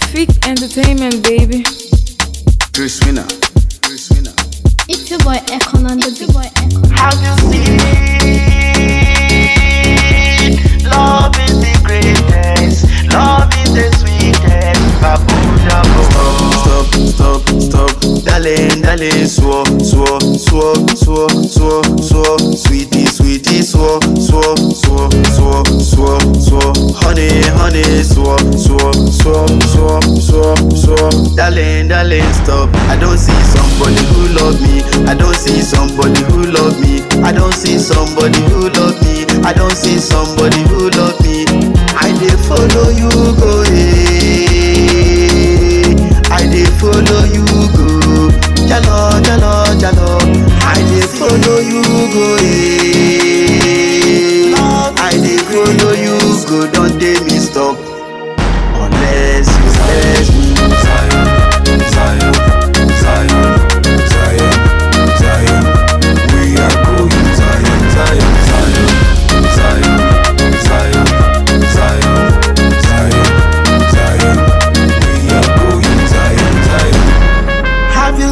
Peak Entertainment, baby. Chris Winner. Chris Winner. It's your boy Ekon on the beat. boy Ekon. Have you seen? Love is the greatest. Love is the sweetest. Babu Jabu. Stop, stop, stop. Darling, darling, swore, swore, swore, swore, swore, swore. Sweetie, sweetie, swore, swore, swore, swore, swore, swore. Honey, honey, swore, swore, swore, swore, swore, swore. Darling, darling, stop. I don't see somebody who love me. I don't see somebody who love me. I don't see somebody who love me. I don't see somebody who love me. I dey follow you go. eh. I dey follow you go. Jalo, jalo, jalo. I dey follow you go. eh. I dey follow you go. Don't tell me stop. Unless you let me. Zion, Zion, Zion, Zion, Zion. We are going Zion, Zion, Zion, Zion, Zion, Zion, Zion, Zion. We are going Zion, Zion. Have you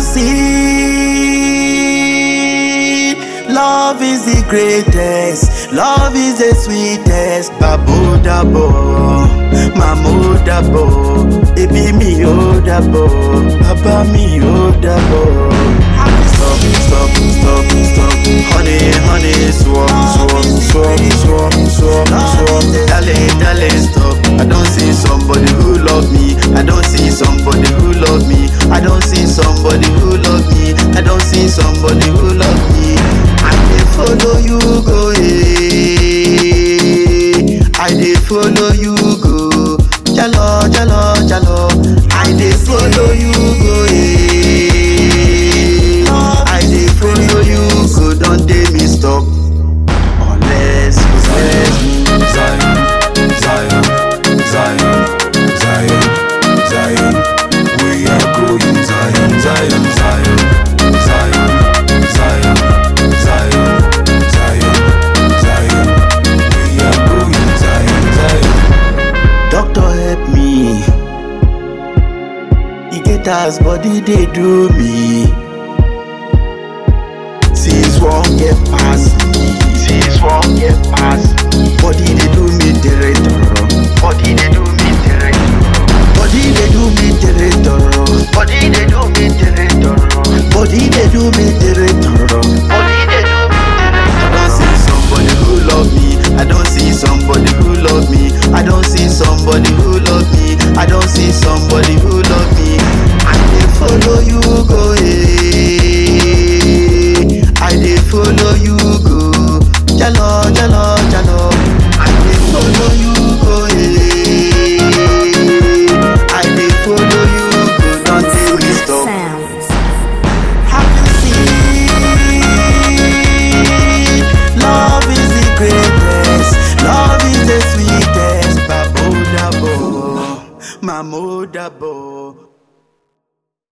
seen? Love is the greatest. Love is the sweetest. Babu dabo, mamu dabo, ebi mi o dabo, baba mi o dabo. Stop, stop, stop, stop, honey, honey, swap, swap, swap, swap, swap, swap. Darling, darling, stop. I don't see somebody who love me. I don't see somebody who love me. I don't see somebody who love me. I don't see somebody who love me. I dey follow you go, eh. I dey follow you go. Jalo, jalo, jalo. I dey follow you go, eh. I dey follow you go. Don't tell me stop. Unless you let me. Zion, Zion, Zion, Zion, Zion. We are going Zion, Zion, Zion, Zion, Zion, Zion, Zion, Zion. We are going Zion, Zion. Doctor help me. E get as body dey do me. Since one year pass me. Since one year past, Body dey do me territorial. body they do me terrible. Body dey do me territorial. Body they do me terrible. Body dey do me territorial. Body they do me I don't see somebody who love me. I don't see somebody who love me. I don't see somebody who love me. I don't see somebody who love me. I dey follow you go.